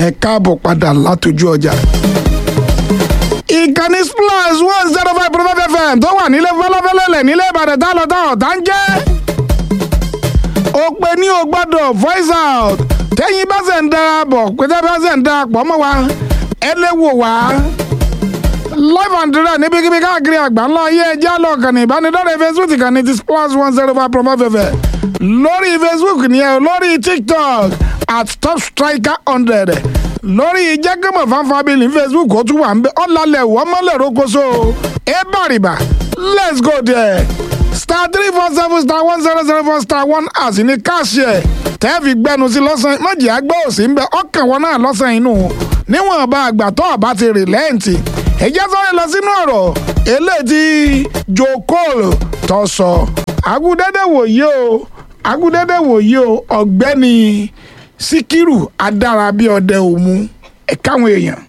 ẹ káàbọ̀ padà látọjú ọjà. ìkànnì splash one zero five point five fm tó wà nílé fẹlẹfẹlẹlẹ nílé ìbàdàn tá a lọ tá ọ̀tá ń jẹ́. ó pe ní o gbọ́dọ̀ voice out tẹ́yìn bá ṣe ń darapọ̀ pété bá ṣe ń darapọ̀ mọ́ wa ẹ lè wò wá live and direct níbikíbi káàkiri àgbáńlá ayé ẹjẹ́ àlọ́ kànnì ìbánidọ́rẹ̀ facebook kànnì ti splash one zero five point five fm lórí facebook nìyẹn o lórí tiktok at top striker hundred lórí jẹ́gẹ́mọ̀ fanfabili facebook ó tún wà ń bẹ ọ̀làlẹ̀ wọ́mọ́lẹ̀ rókòso ẹ bàrìbà let's go there star three four seven star one zero zero four star one as ní káàṣì ẹ̀ tẹ́ẹ̀fì gbẹnu sí lọ́sàn-án mọ̀jì àgbẹ̀ òsì ń bẹ ọkàn wọn náà lọ́sàn-án inú níwọ̀n bá àgbà tó ọ̀bá ti rìlẹ́ǹtì ẹ̀jẹ̀ sọ́yìn lọ sínú ọ̀rọ̀ eléyìí tí joe cole tó sọ agudẹ́dẹ́ wòye o agudẹ́dẹ́ wòye o ọ̀gbẹ́ni síkírù adárábíọdẹ òmu ẹ̀ka àwọn èèyàn.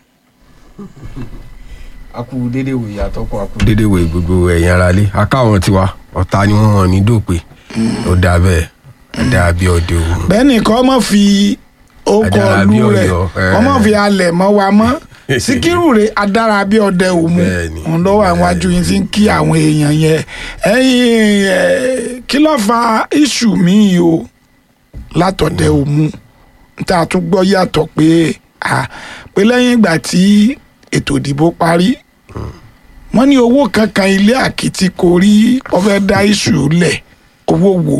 akú dédé wòye àtọkọ akú dédé wòye gbogbo ẹ̀yìn ara lé akáwọn tiwa ọ̀tá ni wọ́n hàn ní dòpè ó dà bẹ́ẹ̀ ẹ̀dá bí ọdẹ òun. bẹ́ẹ̀ nìkan ọmọ fi okọ̀ Adárábí ọlú rẹ̀ Ọ̀yọ́, ẹ̀. ọmọ fi alẹ̀ mọ́ wa mọ́ síkírù rẹ̀ adárábíọdẹ òmu Bẹ́ẹ̀ni, òun lọ́wọ́ àwọn bẹ́ẹ̀ni. ajú yín ti ń kí àwọn èèyàn yẹn ẹ̀yìn ẹ̀ kí ló fa iṣu mi o látọ̀dẹ òmu tá a tún gbọ́ yàtọ̀ pé à pé lẹ́yìn ìgbà tí ètò ìdìbò parí wọ́n ní owó kankan ilé àkìtì kò rí ọfẹ́ dá iṣu lẹ̀ owó wo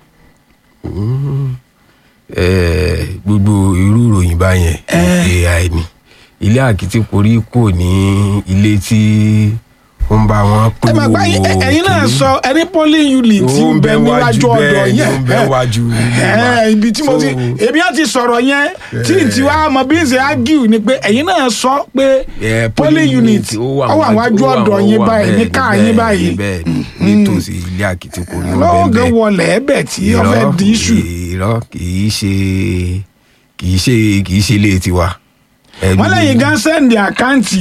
Ẹ̀, gbogbo irú ìròyìn báyẹn ai ni ilé àkìtì korí kò ní ilé tí wọ́n bá wọn pín ẹ máa gbá yín ẹ- ẹ̀yin náà sọ ẹni polling unit tí ń bẹ níwájú ọ̀dọ̀ yẹn ń bẹ wájú ẹ ibi tí mo ti èmi á ti sọ̀rọ̀ yẹn tí n ti wá mọ bí n ṣe argue ni pé ẹ̀yin náà sọ pé polling unit ó wà wájú ọ̀dọ̀ yín báyìí ní káà yín báyìí bẹ́ẹ̀ ni nítòsí ilé àkìtì korí wọn lọ́wọ́ bẹ́ẹ̀ gan bẹ́ẹ̀ wọlé ẹ̀bẹ̀ tí ó fẹ́ di iṣu irọ́ kìí ṣe kìí ṣe kìí ṣe ilé tiwa. wọ́n lẹ́yìn gan sẹ́ndì àkáǹtì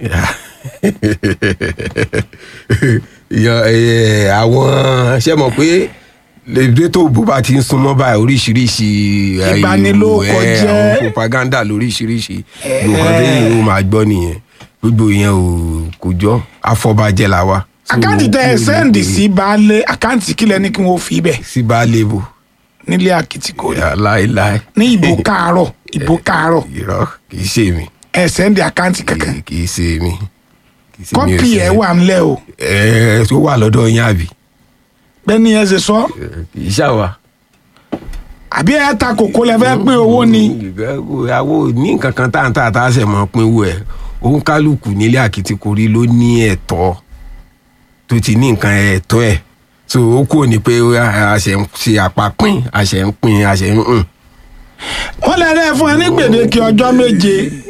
yan ẹ, àwọn ṣe mọ̀ pé lèdètò bó bá ti ń súnmọ́ báyìí oríṣiríṣi ẹ, Ìbanilórúkọ ẹ, jẹ́. àwọn propaganda lóríṣiríṣi nǹkan téèyàn ó máa gbọ́ nìyẹn gbogbo yẹn ò kò jọ afọbajẹ la wa. So, àkáǹtì tẹ ẹ kúrò sẹ́ndì ní- sí baálé àkáǹtì kílẹ̀ ní kí wọ́n fi bẹ̀ sí baálé bò nílé àkìtìkò Ya, láéláé ní ìbò káàárọ̀ ìbò káàárọ̀ irọ́ kì í ṣe mi ẹ sẹ́ndì àkáǹtì kankan kì í ṣe mi. kì í ṣe mi ò kọ́pì ṣe. ẹ̀ wà ńlẹ̀ o ẹ tó wà lọ́dọ̀ yín àbí bẹ́ẹ̀ni ẹ ṣe sọ kì í ṣàwà. àbí ẹ ta kòkó lẹ fẹ́ pín owó ni àwo ní nǹkan kan tá à ń tà tá a ṣe mọ́ pínwó ẹ̀ òun kálukú nílé àkìtìkórí ló ní ẹ̀tọ́ tó ti ní nǹkan ẹ̀tọ́ ẹ̀ so ó kúrò ní pé a ṣe ń ṣe àpapín a ṣe ń pín a ṣe ń hùn. wọ́n lè rẹ́ fún ẹ ní gbèdéke ọjọ́ méje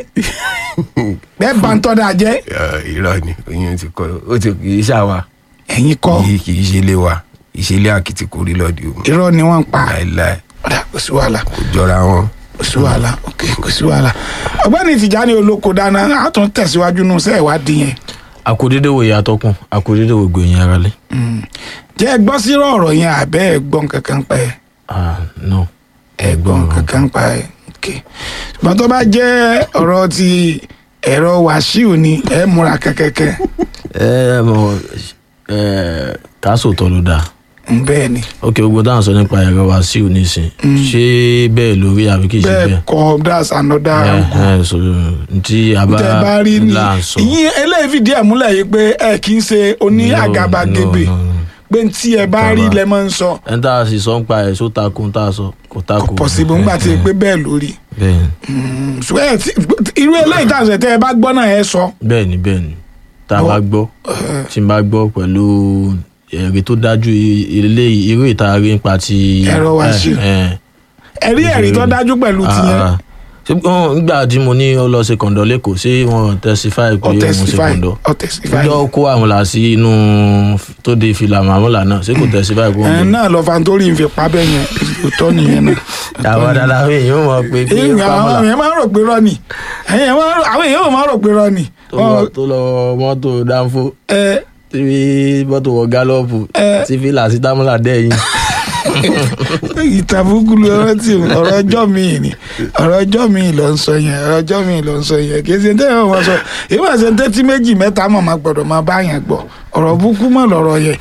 bẹ́ẹ̀ bá ń tọ́da jẹ́ irọ́ ni oyún ti kọ́ ó ti kì í ṣàwà ẹ̀yin kọ́ kì í kì í ṣe ilé wa ìṣẹ̀lẹ̀ àkìtìkórí lọ́dí òun irọ́ ni wọ́n ń pa láéláé ọ̀dà kò sí wàhálà kò jọra wọn. kò sí wàhálà ok kò sí wàhálà ọ̀gbẹ́ni Tìjání olóko dáná a tún tẹ̀síwájú nù sẹ́ ìwádìí yẹn àkòdédé wòye àtọkùn àkòdédé wò gbòyìn ara lé. jẹ́ ẹ gbọ́ sí ọ̀rọ̀ yẹn àbẹ́ ẹ gbọ́n kankan pa ẹ ah no. ẹ gbọ́n kankan pa ẹ ok ṣùgbọ́n tó bá jẹ́ ọ̀rọ̀ ti ẹ̀rọ wàṣíù ni ẹ múra kẹ́kẹ́kẹ́ ẹ mọ ẹ káṣó tọ ló dáa bẹ́ẹ̀ ni ok gbogbo dáhùn sọ nípa ẹ̀rọ wàsíù nísìn ṣé bẹ́ẹ̀ lórí àbí kì í ṣe bẹ́ẹ̀ bẹ́ẹ̀ kọ́ that's another ẹ angle. ẹ sọ ntí abá tẹ bá rí ni là ń sọ. ìyín eléyìí fìdí ẹ̀ múlẹ̀ yìí pé ẹ kì í ṣe oní No, àgàbàgebè no, no, no. pé tí ẹ bá rí lẹ máa ń sọ ẹni tá a sì sọ ń pa ẹ̀ só takun tá a sọ kò takun. pọ̀sibú ńgbà tí ẹ pé bẹ́ẹ̀ lórí bẹ́ẹ̀ ṣùgbọ́n ẹ ti- irú eléyìí tá à ń sọ tẹ ẹ bá gbọ́ náà ẹ sọ bẹ́ẹ̀ ni bẹ́ẹ̀ ni tá a bá gbọ́ tí n bá gbọ́ pẹ̀lú ẹ̀rí tó dájú i- eléyìí irú ìta rí nípa ti. Ẹ̀rọ Wàsíù. ẹ, ẹ. ẹ̀rí ẹ̀rí tó dájú pẹ̀lú tiyẹn Ah, ṣé wọn nígbà tí mo ní ó lọ ṣe kọ̀ǹdọ̀ lẹ́kọ̀ọ́ ṣé wọn testify pé ọ òun ṣe testify kọ̀ǹdọ̀ ọ testify ìjọ kó àmúlà sí inú tó de fìlà màmúlà náà ṣé kò testify pé ẹ òun náà lọ fantori fi pa bẹ́ẹ̀ yẹn òótọ́ nìyẹn náà. àwọn dada àwọn èèyàn mọ̀ pé pé Èyí, àwọn pàmùlà èèyàn máa ń rò pé rọ́ ni Ẹ̀yin máa ń rò- àwọn èèyàn ò máa ń rò pé rọ́ ni. tó lọ- tó lọ mọ́tò dánfó Ẹ, tí mọ́tò wọ gálọ́ọ̀pù Eh. tí fìlà sí támúlà dẹ́yìn ìtàbùkù ló rántí ọ̀rọ̀ ọjọ́ mi ni ọ̀rọ̀ ọjọ́ mi ló ń sọ yẹn ọ̀rọ̀ ọjọ́ mi ló ń sọ yẹn kì í ṣe tẹ́lẹ̀ wọn sọ ìwọ àṣẹ tẹ́tí méjì mẹ́ta mọ̀ máa gbọ́dọ̀ máa bá yẹn gbọ́ ọ̀rọ̀ búkú mọ̀ lọ̀rọ̀ yẹn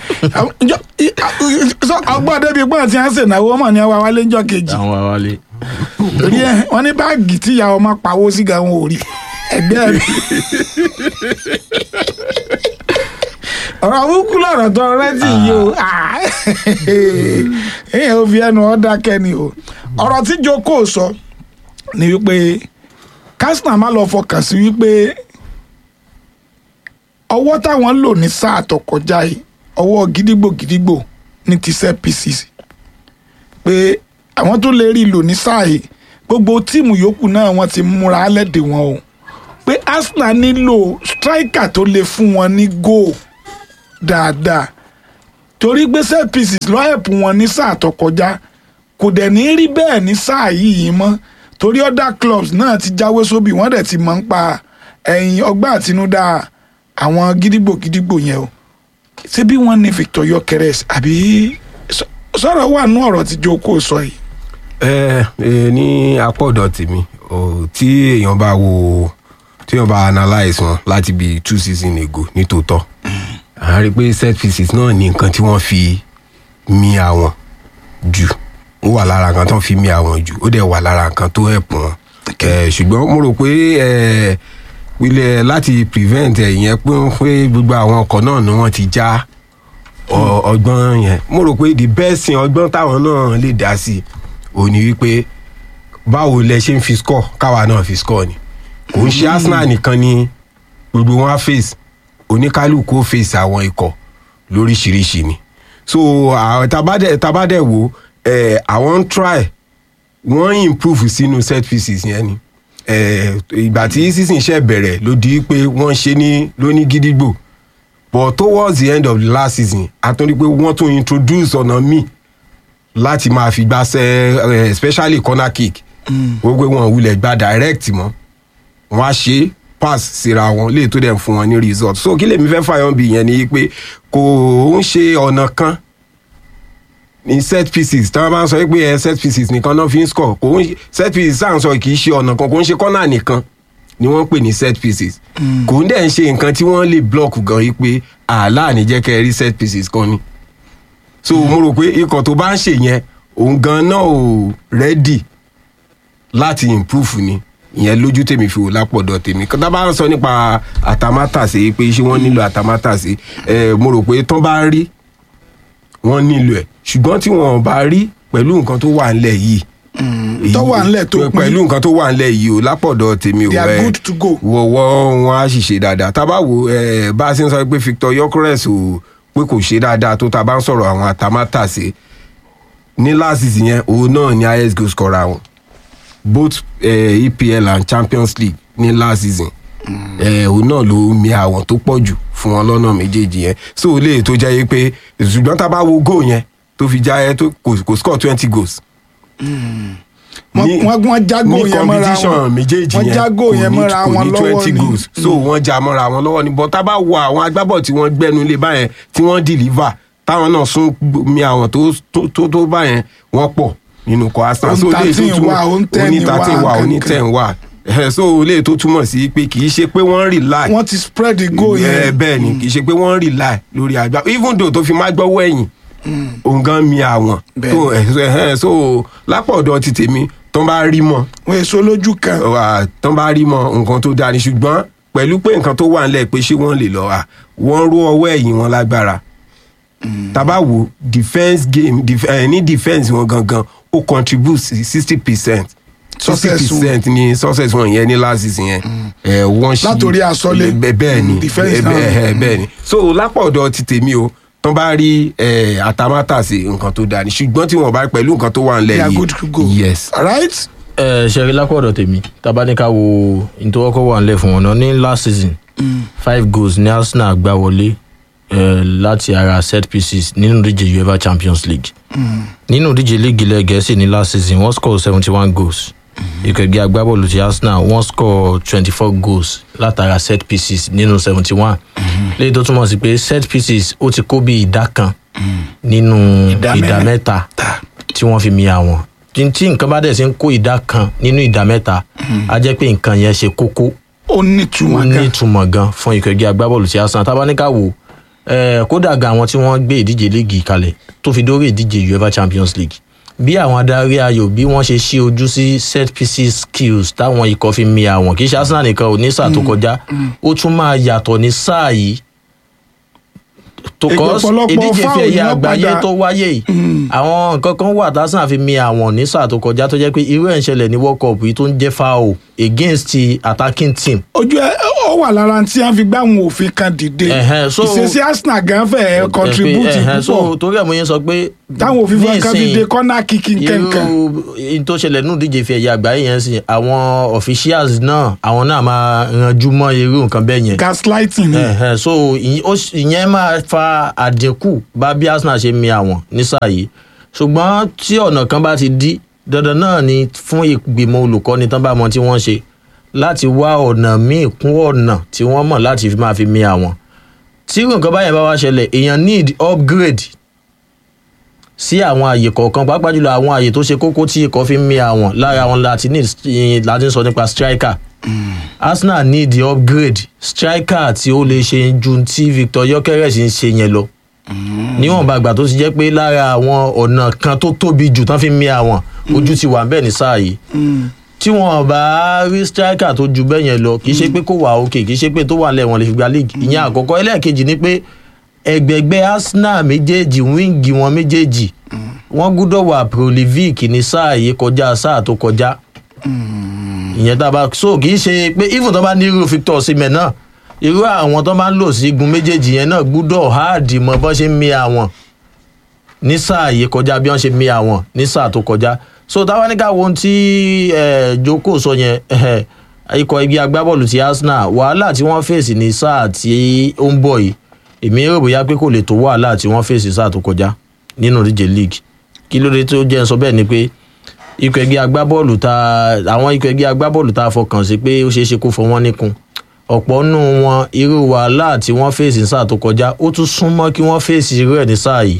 ọgbọ́n débi pọ́n tí wọ́n ṣe náwó mọ̀ ní ọwọ́ wálé ńjọ́ kejì àwọn wa wálé torí ẹ wọ́n ní báàgì tí ìyá ọmọ pawó sí gan wọn ò rí ẹgbẹ́ mi ọ̀rọ̀ búkú lọ̀rọ̀ tó rẹ́tì yìí o èèyàn ò fi ẹnu ọ́ dákẹ́ ni o ọ̀rọ̀ tí Joko sọ ni wípé kásínà má lọ fọkàn sí wípé ọwọ́ táwọn lò ní sáà tó kọjá yìí ọwọ́ gidigbo gidigbo ní ti set pieces pé àwọn tó lè rí lò ní sáà yìí gbogbo tíìmù yòókù náà wọ́n ti múra lẹ́dẹ̀ wọn o pé Arsenal nílò striker tó lè fún wọn ní goal dáadáa torí pé set pieces ló help wọn ní sáà tó kọjá kò dẹ̀ ní rí bẹ́ẹ̀ ní sáà yìí mọ́ torí other clubs náà ti jáwé sóbì wọ́n dẹ̀ ti mọ̀ ń pa ẹ̀yìn ọgbà àtinúdá àwọn gidigbo gidigbo yẹn o ṣé bí wọ́n ní Victor Gyökeres àbí sọ- sọ̀rọ̀ wà nú ọ̀rọ̀ tí Joko sọ yìí. ẹ ẹ ní apá ọ̀dọ̀ tèmi ò tí èèyàn bá wo tí èèyàn bá analyse wọn láti bí two season ago ní tòótọ́ à ń rí i pé set pieces náà ní nǹkan tí wọ́n fi mi àwọn jù ó wà lára nǹkan tó ń fi mi àwọn jù ó dẹ̀ wà lára nǹkan tó help wọn ẹ ṣùgbọ́n mo rò pé ẹ ilẹ̀ láti prevent ẹ̀yẹn pé pé gbogbo àwọn ọkọ̀ náà ni wọ́n ti já ọ- ọgbọ́n yẹn mo rò pé the best thing ọgbọ́n táwọn náà lè dá sí ò ní wípé báwo lẹ ṣe ń fi score káwa náà fi score ni kò ń ṣe Arsenal nìkan ni gbogbo wọn á face oníkálukú ó face àwọn ikọ̀ lóríṣiríṣi ni so àwọn tabadẹ tabadẹ wo ẹ àwọn ń try wọ́n improve sínú set pieces yẹn ni ẹ ìgbà tí season ṣe bẹ̀rẹ̀ ló di pé wọ́n ṣe ní lóní gídígbò but towards the end of the last season a tún rí pé wọ́n tún introduce ọ̀nà míì láti máa fi gbàṣẹ ẹ especially corner kick wọ́n pé wọ́n wulẹ̀ gba direct mọ́ wọ́n á ṣe pass síra wọn léè tó dẹ̀ ń fún wọn ní result so kí lèmi fẹ́ fàyàn bí yẹn ni pé kò ń ṣe ọ̀nà kan ní set pieces tí wọ́n bá ń sọ pé ẹ set pieces nìkan náà fi ń score kò ń set pieces sáà ń sọ kì í ṣe ọ̀nà kan kò ń ṣe corner nìkan ni wọ́n ń pè ní set pieces kò ń dẹ̀ ń ṣe nǹkan tí wọ́n lè block gan yìí pé àlá ní jẹ́ kẹ́ ẹ rí set pieces kan ni so mo rò pé ikọ̀ tó bá ń ṣe yẹn òun gan náà ò ready láti improve ni ìyẹn lójú tèmi fi wò lápọ̀dọ̀ tèmi tá a bá ń sọ nípa àtàmátàsé pé ṣé wọ́n nílò àtàmátàsé ẹ mo rò pé tán bá rí wọ́n nílò ẹ̀ ṣùgbọ́n tí wọ́n bá rí pẹ̀lú nǹkan tó wà ńlẹ̀ yìí tó wà ńlẹ̀ tó pín. pẹ̀lú nǹkan tó wà ńlẹ̀ yìí o lápọ̀dọ̀ tèmi o They are ẹ, good to go. wọ́wọ́ wọn á sì ṣe dáadáa tá a bá wo ẹ, bá a ṣe ń sọ pé Victor Gyökeres o pé kò ṣe dáadáa tó tá a bá ń sọ̀rọ̀ àwọn àtàmátàsé ní last season yẹn òun náà ni highest goal scorer wọn both uh, EPL and Champions League ní last season eh, òun náà ló mi àwọn tó pọ̀ jù fún wọn lọ́nà méjèèjì yẹn so lè tó jẹ́ pé ṣùgbọ́n tá a bá wo goal yẹn tó fi já ẹ tó kò kò score twenty goals. Wọ́n- Ní- wọ́n- wọ́n já goal ní yẹn mọ́ra competition wọn. méjèèjì Wọ́n yẹn já goal kò yẹn ní- mọ́ra kò wọn ní lọ́wọ́ twenty ni. goals so wọ́n já mọ́ra wọn lọ́wọ́ ni but tá a bá wo àwọn agbábọ̀ tí wọ́n gbẹ́nu lé báyẹn tí wọ́n deliver táwọn náà sún mi àwọn tó tó- tó tó báyẹn wọ́n pọ̀ nínú kọ́ Arsenal so Òun lè tó 13 túmọ̀ wà, òun 10 oní wà, thirteen wà oní kankan. ten wà Eh, so lè tó túmọ̀ sí pé kì í ṣe pé wọ́n rely wọ́n ti spread the goal Eh, yẹn. bẹ́ẹ̀ ni kì í ṣe pé wọ́n rely lórí àgbà even though tó fi má gbọ́wọ́ ẹ̀yìn òun gan mi àwọn Bẹ́ẹ̀ tó ẹ̀ ẹ̀ so lápọ̀dọ̀ ti tèmi tó bá rí mọ́ wọ́n èso lójú kan. wà tán bá rí mọ nǹkan tó dáa ni ṣùgbọ́n pẹ̀lú pé nǹkan tó wà ńlẹ̀ pé ṣé wọ́n lè lọ à wọ́n ró ọwọ́ ẹ̀yìn wọn lágbára tábà wo defence game def, eh, ní defence wọn gangan ó contribute sixty percent sixty Success wọn. percent ní success wọn yẹn ní last season yẹn ẹ wọ́n ṣí Látòrí àsọlé. bẹ́ẹ̀ bẹ́ẹ̀ ni Mm, defence bẹ́ẹ̀ náà. bẹ́ẹ̀ bẹ́ẹ̀ ni so lápá ọ̀dọ̀ ti tèmi o tán bá rí eh, àtàmátàsé nǹkan tó dáa ni ṣùgbọ́n tí wọ́n bá pẹ̀lú nǹkan tó wà ńlẹ̀ they are yìí good to go. yes alright. ẹ ṣe rí lápọ̀dọ̀ tèmi tabaníkà wo ìtọ́wọ́kọ́ wà nílẹ̀ fún wọn náà ní last season five goals ní Arsenal gbá wọlé eh, láti ara set pieces nínú ìdíje UEFA Champions League nínú ìdíje league ilẹ̀ gẹ̀ẹ́sì ní last season wọ́n score seventy one goals ìkẹ̀gbẹ́ agbábọ́ọ̀lù ti Arsenal wọ́n score twenty four goals látara set pieces nínú seventy one léyìí tó túmọ̀ sí pé set pieces ó ti kó bí ìdá kan nínú Ìdá ìdá mẹ́rin. mẹ́ta ta tí wọ́n fi mi àwọn tí tí nǹkan bá dẹ̀ sí ń kó ìdá kan nínú ìdá mẹ́ta á jẹ́ pé nǹkan yẹn ṣe kókó ó nítumọ̀ ó gan nítumọ̀ gan fún ikọ̀ ẹgbẹ́ agbábọ́ọ̀lù tí Arsenal tábà ní ká wò eh, kódà gan àwọn tí wọ́n gbé ìdíje léègì kalẹ̀ tó fi dórí ìdíje UEFA Champions League bí àwọn adarí ayò bí wọ́n ṣe ṣí ojú sí set pieces skills táwọn ikọ̀ fi mi àwọn kì í ṣe Arsenal nìkan ò ní sáà tó kọjá ó tún máa yàtọ̀ ní sáà yìí tó kọ́ Ọ̀pọ̀lọpọ̀ ìdíje fi foul ẹ̀yẹ ni wọ́n àgbáyé padà- tó wáyé yìí àwọn nǹkan kan wà tásán fi mi àwọn ní sáà tó kọjá tó jẹ́ pé irú ẹ̀ ń ṣẹlẹ̀ ní World Cup yìí tó ń jẹ́ foul against the attacking team ojú ẹ ó wà lára tí wọn fi gbá àwọn òfin kan dìde Ẹ̀hẹ́n, so- ìṣesí Arsenal gan fẹ́ contribute Ẹ̀hẹ́n, so púpọ̀ torí ẹ̀ mo yẹn sọ pé táwọn òfin ní fún kan ìsìn, dìde corner kicking kankan irú in tó ṣẹlẹ̀ nínú ìdíje fi ẹ̀yà àgbáyé yẹn sìn àwọn officials náà àwọn náà máa ranjú mọ́ irú nǹkan bẹ́ẹ̀ yẹn gaslighting ni Ẹ̀hẹ́n, so ìyẹn- ó sì- ìyẹn máa fa àdínkù bá bí Arsenal ṣe mi àwọn nísàyè ṣùgbọ́n tí ọ̀nà kan bá ti dí dandan náà ni fún ìgbìmọ̀ olùkọ́ni tán bá mọ tí wọ́n ṣe láti wá ọ̀nà míì kún ọ̀nà tí wọ́n mọ̀ láti fi máa fi mi àwọn tí irú nǹkan báyẹn bá wá ṣẹlẹ̀ èèyàn need upgrade sí àwọn àyè kọ̀ọ̀kan pàápàá jùlọ àwọn àyè tó ṣe kókó tí ikọ̀ fi ń mi àwọn lára àwọn láti need láti ń sọ nípa striker Arsenal need the upgrade striker tí ó lè ṣe ju tí Victor Gyökeres ń ṣe yẹn lọ níwọ̀nba àgbà tó ti jẹ́ pé lára àwọn ọ̀nà kan tó tóbi jù tán fi ń mi àwọn ojú ti wà bẹ́ẹ̀ ní sáà yìí tí wọn bá rí striker tó ju bẹ́ẹ̀ yẹn lọ kì í ṣe pé kó wà òkè kì í ṣe pé tó wà lẹ̀ wọ́n lè fi gba league ìyẹn àkọ́kọ́ ẹlẹ́ẹ̀kejì ni pé ẹgbẹ̀gbẹ́ Arsenal méjèèjì wíńgì wọn méjèèjì wọ́n gbúdọ̀ wà prolific ní sáà yìí kọjá sáà tó kọjá ìyẹn tá a bá so kì í ṣe pé even tó bá ní irú Victor Osimhen náà irú àwọn tó bá ń lò sí igun méjèèjì yẹn náà gbúdọ̀ háàdì mọ bọ́n ṣe ń mi àwọn ní sáà yìí kọjá bí wọ́n ṣe mi àwọn ní sáà tó kọjá so táwa ní ká wo ohun tí eh, Joko sọ yẹn eh, ikọ̀ igi agbábọ́ọ̀lù ti Arsenal wàhálà tí wọ́n fèsì ní sáà tí ó ń bọ̀ yìí èmi rò bóyá pé kò lè tó wàhálà tí wọ́n fèsì sáà tó kọjá nínú ìdíje league kí ló dé tó jẹ́ ń sọ bẹ́ẹ̀ ni pé ikọ̀ ẹgbẹ́ agbábọ́ọ̀lù tá àwọn ikọ̀ ẹgbẹ́ agbábọ́ọ̀lù tá a fọkàn sí pé ó ṣeé ṣe kó fọ wọ́n níkun ọ̀pọ̀ nù wọn irú wàhálà tí wọ́n fèsì ní sáà tó kọjá ó tún súnmọ́ kí wọ́n fèsì irú ẹ̀ ní sáà yìí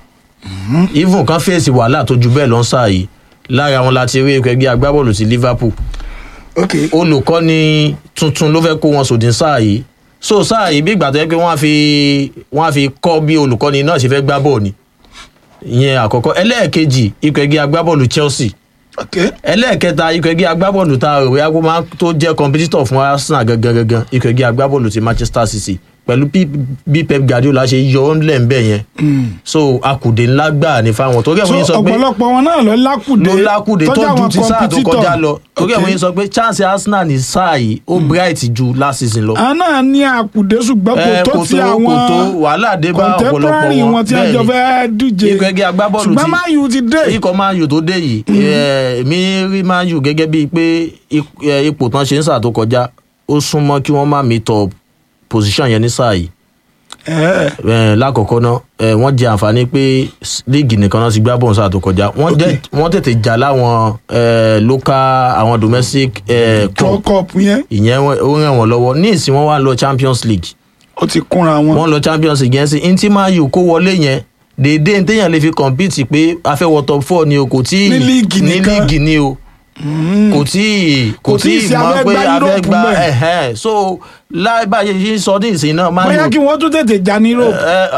even kan fèsì wàhálà tó ju bẹ́ẹ̀ lọ ń sáà yìí lára wọn láti rí ikọ̀ ẹgbẹ́ agbábọ́ọ̀lù ti Liverpool ok olùkọ́ni tuntun ló fẹ́ kó wọn sòdì sáà yìí so sáà yìí bí ìgbà tó yẹ pé wọ́n á fi wọ́n á fi kọ́ bí olùkọ́ni náà ṣe fẹ́ gbá bọ́ọ̀ ni ìyẹn àkọ́kọ́ ẹlẹ́ẹ̀kejì ikọ̀ ẹgbẹ́ agbábọ́ọ̀lù Chelsea ok ẹlẹ́ẹ̀kẹta ikọ̀ ẹgbẹ́ agbábọ́ọ̀lù tá a rò bóyá kó máa tó jẹ́ kọmpítítọ̀ fún Arsenal gangan gangan ikọ̀ ẹgbẹ́ agbábọ́ọ̀lù ti Manchester City pẹ̀lú bí bí Pep Guardiola ṣe yọ ọ́ ńlẹ̀ ńbẹ̀ yẹn so akùdé ńlá gbà ní fáwọn torí ẹ̀ so wọ́n yín sọ pé ọ̀pọ̀lọpọ̀ wọn náà lọ lákùdé ló lákùdé tó tọ́jú ju àwọn ti sáà tó competitor. kọjá lọ torí ẹ̀ Ok. wọ́n yín sọ pé chance Arsenal ní sáà yìí ó bright ju last season lọ àwọn náà ní àkùdé ṣùgbọ́n kò ẹ tó kò ti tó àwọn kò tó wàhálà dé bá ọ̀pọ̀lọpọ̀ contemporary wọn wọn tí wọ́n Bẹ́ẹ̀ jọ ni. fẹ́ díje ikọ̀ ẹgbẹ́ agbábọ́ọ̀lù ṣùgbọ́n ti Man U ti dé ikọ̀ Man U tó dé yìí ẹ, èmi rí Man U gẹ́gẹ́ bíi pé ip- ẹ, ipò tán ṣe ń sáà tó kọjá ó súnmọ́ kí wọ́n má meet up position yẹn ní sáà yìí ẹ ẹ, lákọ̀ọ́kọ́ náà ẹ, wọ́n jẹ àǹfààní pé s- líìgì nìkan náà ti gbá bọ́ọ̀n sáà tó kọjá wọ́n jẹ́- wọ́n tètè jà láwọn ẹ, local àwọn domestic ẹ, World cup Cup yẹn ìyẹn wọ́n- ó ràn wọ́n lọ́wọ́ ní ìsìn wọ́n wá lọ Champions League ó ti kúnra wọn wọ́n lọ champions league yẹn sí ntí man u kó wọlé yẹn déédéé ntẹ́yàn lè fi compete pé a fẹ́ wọ top four ni o kò tí Ní líìgì ní nìkan. líìgì ni o kò tí kò Kò tí tí ì sí mọ̀ afẹ́ pé gbá a fẹ́ Europe gba mẹ́. ẹ̀hẹ́n so láì báyìí yìí sọ ní ìsìn náà man bóyá u kí wọ́n tún tètè já ní Europe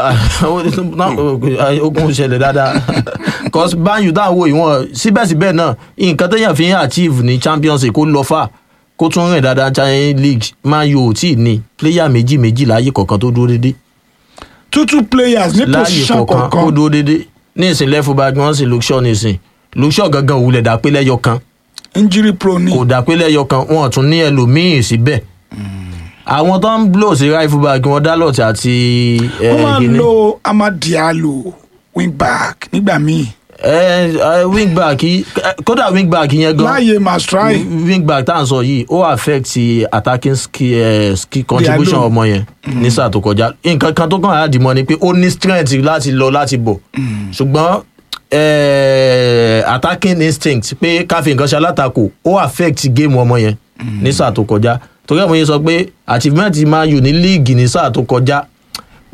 ẹ ogun ṣẹlẹ̀ dáadáa cause man u dáhùn wo ìwọ̀n síbẹ̀síbẹ̀ náà nǹkan tẹ́yàn fi ń achieve ní champions league kó lọ fà kó tún rìn dáadáa champions league man u ò tí ì ní player méjì méjì láàyè kọ̀ọ̀kan tó dúró déédéé two two players ní láàyè position kọ̀ọ̀kan kó kọ̀ọ̀kan dúró déédéé ní ìsìn lẹ́fù bá gbọ́n sí luke shaw ní ìsìn luke shaw gangan òwúlẹ̀ dà pé lẹ́yọ kan injury prone kò ni dà pé lẹ́yọ kan wọn ò tún ní ẹlòmíì síbẹ̀ àwọn tó ń blow sí right fullback wọn dálọ̀tì àti wọ́n máa ń kíní. lo Amad Diallo wing back nígbà míì ẹ ẹ wingback yìí kódà wingback yẹn gan láàyè Mastrai wingback tá à ń sọ yìí ó affect attacking skill, eh, skill contribution Diallo. ọmọ yẹn ní sáà tó kọjá nǹkan kan tó kàn á dìmọ́ ni pé ó ní strength láti lọ láti bọ̀ ṣùgbọ́n eh, attacking instinct pé káfí nǹkan ṣe alátakò ó affect game ọmọ yẹn ní sáà tó kọjá torí ẹ̀ mo yẹn sọ pé achievement Man U ní league ní sáà tó kọjá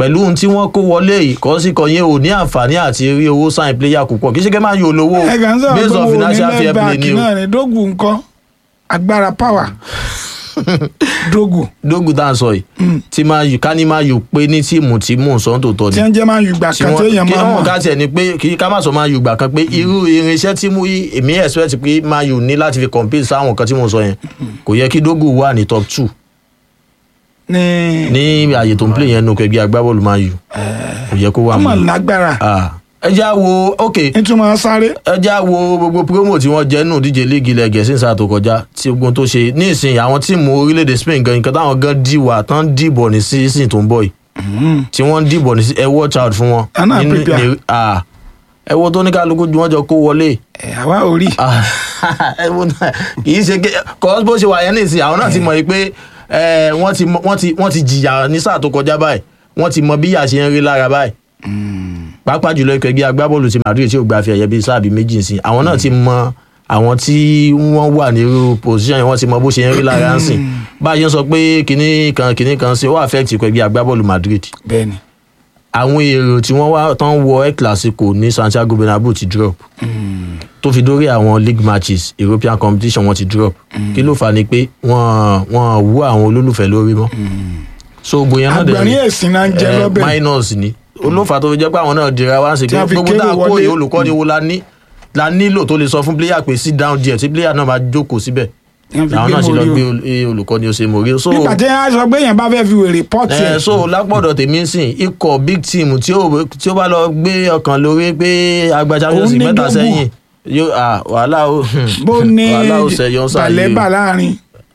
pẹ̀lú ohun tí wọ́n kó wọlé yìí kọ́ sí kan yẹn ò ní àǹfààní àti rí owó sign player púpọ̀ kì í ṣe kẹ́ máa yọ olówó ẹ kàn ń sọ̀rọ̀ based pé on wo ní financial fair play lẹ́bàákì ni o náà ni dógù nǹkan agbára power dógù dógù tá à ń sọ yìí tí máa yù ká ní máa yù pé ní tíìmù tí mò ń sọ tó tọ́ tí ni wọ́n jẹ́ máa ń yùgbà tí kan tí èèyàn kí máa wọ́n mọ̀ ká tiẹ̀ ni pé kí ká má sọ máa yù gbà kan pé irú irinṣẹ́ tí mo yí èmi expect pé máa yù ní láti fi compete sáwọn kan tí mo sọ yẹn kò yẹ kí dógù wà ní top two ní ní àyè tó ń play yẹn nù kẹgbẹ́ agbábọ́ọ̀lù máa yù kò yẹ kó wà ọmọ mọ́ lágbára Ah, ẹ já wo ok nítumọ̀ sáré ẹ já wo gbogbo promo tí wọ́n jẹ́ nù díje líìgì ilẹ̀ gẹ̀ẹ́sì sáà tó kọjá tí ogun tó ṣe ní ìsìn àwọn tíìmù orílẹ̀-èdè Spain gan nǹkan táwọn gan dìwà tán dìbọ̀ ní sísìn tó ń bọ̀ yìí tí wọ́n ń dìbọ̀ ní sí ẹ watch out fún wọn. Àná Nínú- prepare. ní- ah, ẹ wo tó ní kálukú ju wọn jọ kó wọlé ẹ̀ àwa ò rí Ah, ẹ wo náà kì í ṣe kọ́ bó ṣe wà yẹn ní ìsìn àwọn náà ti mọ̀ yìí pé eh, wọ́n ti mọ- wọ́n ti wọ́n ti jìyà ní sáà tó kọjá báyìí wọ́n ti mọ bí ìyà ṣe ń rí lára báyìí pàápàá jùlọ ikọ̀ ẹgbẹ́ agbábọ́ọ̀lù ti Madrid tí ò gba fi ẹ̀yẹ bíi sáà bíi méjì sí àwọn náà ti mọ àwọn tí wọ́n wà ní irú position yẹn wọ́n ti mọ bó ṣe ń rí lára ń sìn bá a ṣe ń sọ pé kinní kan kinní kan sí ó affect ikọ̀ ẹgbẹ́ agbábọ́ọ̀lù Madrid bẹ́ẹ̀ni àwọn èrò tí wọ́n wá tán wọ El Clasico ní Santiago Bernabeu ti drop tó fi dórí àwọn league matches European competition wọ́n ti drop kí ló fà á ni pé wọ́n wọ́n wú àwọn olólùfẹ́ lórí mọ́ so gbogbo yẹn náà dẹ̀ agbẹ̀rín èsìn náà ń jẹ eh, lọ́bẹ̀ minus ni olófà tó fi jẹ́ pé àwọn náà dira wá sí Tí pé a fi gbogbo tá a kéré kó wọlé. yìí olùkọ́ni wo la ní la nílò tó lè sọ fún player pé sit down díẹ̀ tí player náà máa jókòó síbẹ̀ Wọ́n fi làwọn gbé náà ṣe lọ Mourinho. gbé ol- eh, olùkọ́ni ó ṣe mòrí so nígbà tí wọ́n á sọ pé èèyàn bá fẹ́ fi wèrè pọ́ọ̀tì ẹ ẹ̀ so lápọ̀dọ̀ tèmi ń sìn ikọ̀ big team tí ó tí ó bá lọ gbé ọkàn lórí pé agba champions Òun ní league mẹ́ta dógù. sẹ́yìn yóò à wàhálà ó bó ní wàhálà ó sẹ́yọ̀ sáyé balẹ̀bà láàrin.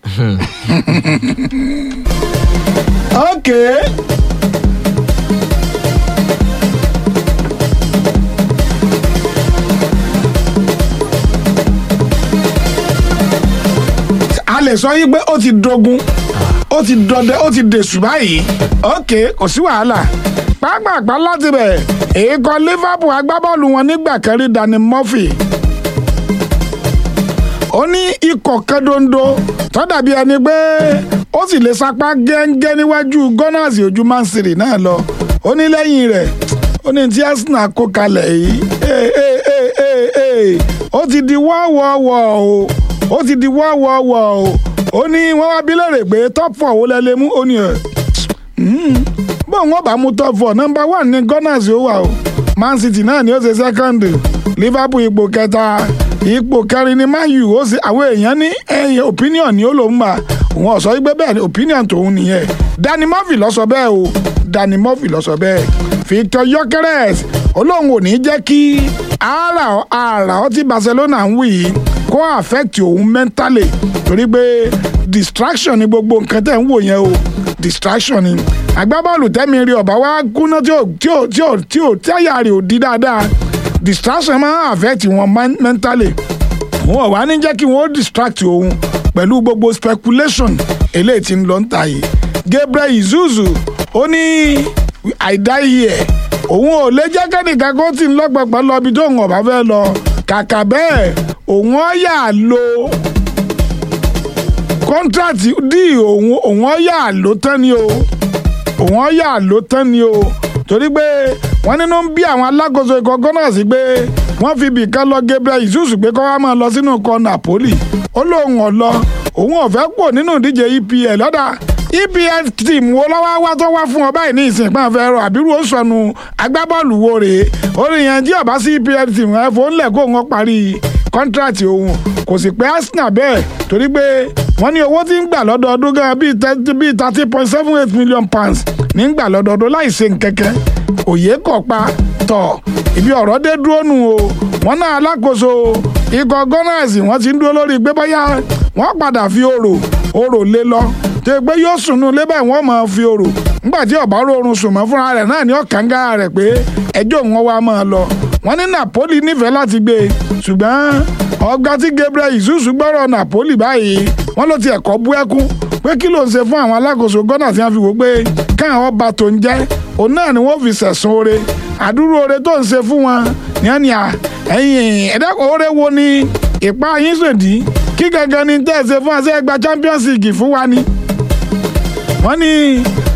ok a lè sọ yí pé ó ti dogun ó ti dọdẹ ó ti dèṣù báyìí ok kò sí wàhálà pápápá láti bẹ̀ èèkàn Liverpool agbábọ́ọ̀lù wọn nígbà kan rí Danny Murphy ó ní ikọ̀ kan dondo tó dàbí ẹni pé ó sì lè sapá gẹ́ngẹ́ níwájú Gunners ojú Man City náà lọ ó ní lẹ́yìn rẹ̀ ó ní tí Arsenal kó kalẹ̀ yìí ee ee ee ee ee ó ti di wọ́ọ̀wọ́ọ̀wọ́ o ó ti di wọ́ọ̀wọ́ọ̀wọ́ o ó ní wọ́n wá bí lérè pé top four wo lẹ lè mú ó ní ẹ̀ bó wọn bá mú top four number one ní Gunners ó wà o Man City náà ni ó ṣe second Liverpool ipò kẹta ipò kẹrin ni Man U ó ṣe àwọn èèyàn ní ẹyẹ opinion ni ó ló ń gbà òun ọ̀sọ́ wípé bẹ́ẹ̀ ni opinion tòun nìyẹn Danny Murphy ló sọ bẹ́ẹ̀ o Danny Murphy ló sọ bẹ́ẹ̀ Victor Gyökeres olóhùn ò ní jẹ́ kí ara ara ọtí Barcelona ń wí yìí kó affect òun mentally torí pé distraction ni gbogbo nǹkan tẹ̀ ń wò yẹn o distraction ni agbábọ́ọ̀lù tẹ́mi rí ọ̀bá wa kúná tí ò tí ò tí ò tí ò tí àyà rẹ̀ ò di dáadáa distraction máa ń affect wọn men- mentally wọn ò wá ní jẹ́ kí wọ́n distract òun pẹ̀lú gbogbo speculation eléyìí tí ń lọ ń ta yìí Gabriel Izuzu ó ní àìdáyé ẹ̀ òun ò lè jẹ́ kẹ́nìkan kó tì ń lọ́pọ̀pọ̀ lọ ibi tóun ọ̀bá fẹ́ lọ kàkà bẹ́ẹ̀ òun ó yà lo kọ́ńtrátì dí òun òun ó yà ló tán ni o òun ó yà ló tán ni o torí pé wọ́n nínú ń bí àwọn alákòóso ikọ̀ Gunners pé wọ́n fi ibì kan lọ Gabriel Izuzu pé kó wá máa lọ sínú ikọ̀ Napoli ó lóun ọ̀ lọ òun ò fẹ́ pò nínú ìdíje EPL lọ́dà EPL team wo lọ́wọ́ wá tó wá fún ọ báyìí ní ìsìn pọ́n fẹ́ rọ àbírú ó sọnù agbábọ́ọ̀lù wo rèé orí yẹn tí ọba sí EPL team ẹ fò ń lẹ̀ kó wọn parí kọ́ńtrátì òun kò sì pé Arsenal bẹ́ẹ̀ torí pé wọ́n ní owó tí ń gbà lọ́dọọdún gan bíi thirty point seven eight million pounds ní ń gbà lọ́dọọdún láì ṣe nkẹ́kẹ́ òye kọ̀ pa tọ̀ ibi ọ̀rọ̀ dé dúró nù o wọ́n náà alákòóso ikọ̀ Gunners wọ́n ti ń dúró lórí pé bóyá wọ́n padà fi orò orò lé lọ tó yẹ pé yóò sùnú lébẹ̀ wọ́n máa fi orò nígbà tí ọ̀bá rọrùn sùn mọ́ fúnra rẹ̀ náà ní ọ̀kánga rẹ̀ pé ẹjọ́ wọn wá máa lọ wọ́n ní Napoli nífẹ̀ẹ́ láti gbé e ṣùgbọ́n ọgbà tí Gabriel Izuzu gbọ́rọ̀ Napoli báyìí wọ́n ló ti ẹ̀kọ́ bú ẹkún pé kí ló ń ṣe fún àwọn alákòóso Gunners tí wọ́n fi wò pé káwọn ọba tó ń jẹ́ òun náà ni wọ́n fi sẹ̀sùn oore àdúró oore tó ń ṣe fún wọn ní ẹni à ẹ̀yìn ẹ̀dẹ́kọ̀ oore wo ni ìpa yín sòdí kí gangan ni tẹ́ ẹ ṣe fún àṣẹ ẹgbà Champions League fún wa ni wọ́n ní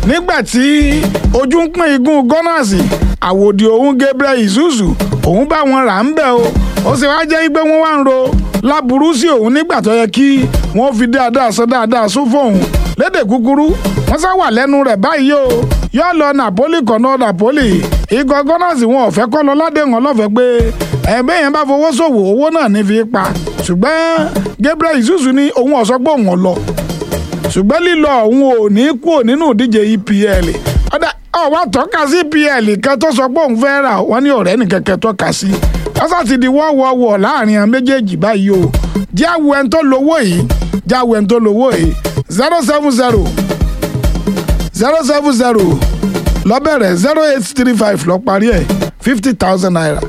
nígbà tí ojú ń pín igun gunners àwòdì òun gabriel isuzu òun bá wọn rà ń bẹ̀ o ó sì wáá jẹ́ pé wọ́n wá ń ro láburú sí òun nígbà tó yẹ kí wọ́n fi dáadáa sọ dáadáa sún fóun lédè kúkúrú wọ́n sá wà lẹ́nu rẹ̀ báyìí o yóò lọ napoli kọ̀nà napoli ikọ̀ gunners wọn ò fẹ́ kọ́ lọ ládéhùn ọlọ́fẹ́ pé ẹ̀ẹ́bẹ́ yẹn bá fowó ṣòwò owó náà ní fi pa ṣùgbọ́n gabriel isuzu ní òun ọ̀sọ́ pé òun ò lọ ṣùgbọ́n lílọ òun ò ní kúrò nínú ìdíje epl ọ̀dà ọ̀wá tọ́ka sí epl kan tó sọ pé òun fẹ́ rà wọ́n ní ọ̀rẹ́ nìkẹ́kẹ́ tọ́ka sí ọ̀sà ti di wọ́wọ́wọ́ láàrin àwọn méjèèjì báyìí o jẹ́ àwọ̀ ẹni tó lówó yìí jẹ́ àwọ̀ ẹni tó lówó yìí zero seven zero zero seven zero lọ́bẹ̀rẹ̀ zero eight three five lọ parí ẹ̀ fifty thousand naira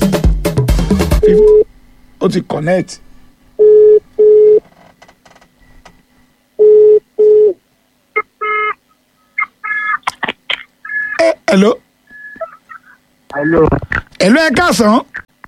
ó ti connect. Eh, hello Hello. hello ẹ káàsán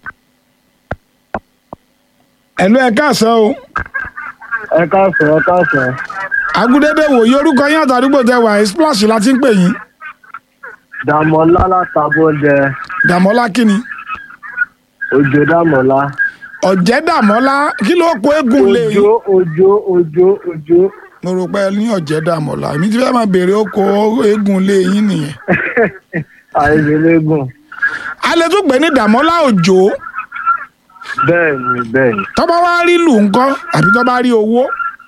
hello ẹ káàsán o Ẹ káàsán, ẹ káàsán. agudede wòye orúkọ yín àtàdúgbò tẹ wà splash la ti ń pè yín Dàmọ́lá látàbọ̀dẹ. dàmọ́lá kí ni Òjò Dàmọ́lá. ọ̀jẹ̀ dàmọ́lá kí ló kó eégún lé yín Òjò òjò òjò òjò. mo rò pé ẹ ní ọ̀jẹ̀ dàmọ́lá èmi ti fẹ́ máa béèrè ó kó eégún lé yín nìyẹn Àìsèlégùn. a lè tún pè ní dàmọ́lá òjò Bẹ́ẹ̀ni bẹ́ẹ̀ni. tọ́ba wá rí lù ńkọ́ àbí tọ́ba rí owó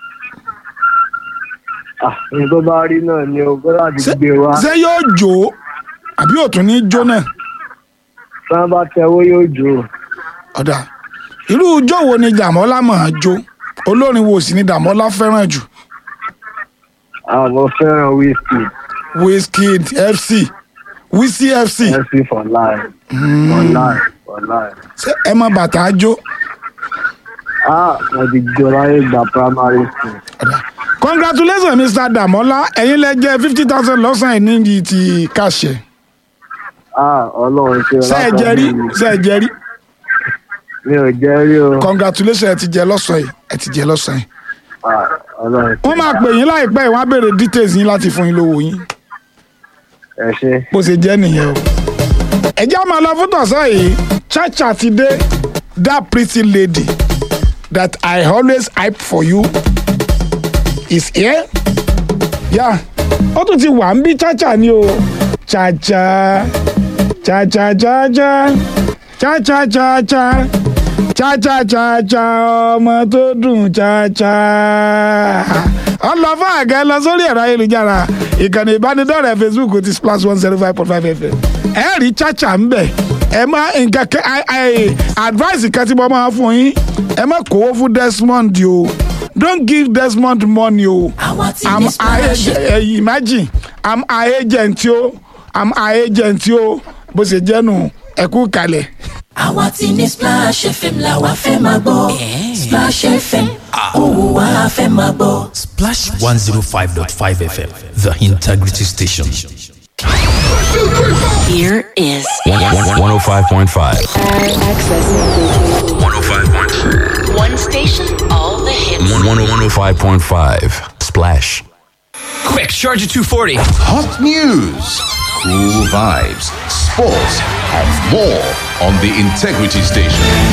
Ah, ní tó bá rí náà ni o gbọ́dọ̀ àti ṣé gbé wa. ṣé yóò jò ó àbí òtún ní jó náà Tí wọ́n bá tẹwó yóò jò. ọ̀dà irú ijó wo ni dàmọ́lá máa jó olórin wo sì ni dàmọ́lá fẹ́ràn jù Àwọn fẹ́ràn wíìsì. wizkid fc wizzy fc MC for life. For life. For life. ṣé ẹ mọ bàtà jó Ah, mo ti jọ láyé gba primary school. ọ̀dà congratulations mr damola ẹ̀yin lẹ jẹ́ fifty thousand lọ́sàn-án yìí níbi ti kàṣẹ Ah, Ọlọ́run ṣe ṣé ẹ jẹ rí ṣé ẹ jẹ rí Mi ò jẹ́ rí o. congratulations ẹ ti jẹ lọ́sàn-án yìí ẹ ti jẹ lọ́sàn-án yìí Ah, Ọlọ́run ṣe. wọ́n máa pè yín láìpẹ́ yìí wọ́n á béèrè details yín láti fún yín lówó yín Ẹ ṣe. bó ṣe jẹ́ nìyẹn o. ẹ jẹ́ àmọ́ lọ fún tọ̀sán yìí chacha ti dé that pretty lady that I always hype for you is here. yá ó tún ti wà ń bí chacha ni o chacha chacha chacha chacha chacha chacha chacha ọmọ tó dùn chacha ọlọ́fà àgẹ́ lọ sórí ẹ̀rọ ayélujára ìkànnì ìbánidọ́rẹ̀ẹ́ facebook ti splash one zero five point five fm ẹ rí chacha ń bẹ̀ ẹ má nǹkan kẹ ẹ ẹ advice kan tí mo máa fún yín ẹ má kówó fún desmond o don't give desmond money o àwa ti i'm ní a splash agent imagine i'm a agent o i'm a agent o bó ṣe jẹ́ nù ẹ kú kalẹ̀. àwa ti ní splash fm làwa fẹ́ máa gbọ́ splash fm òun wá fẹ́ máa gbọ́. Splash 105.5 FM, the integrity station. Here is 105.5. accessing 105.5. one station, all the hits. 105.5. Splash. Quick, charge at 240. Hot news, cool vibes, sports, and more on the Integrity Station.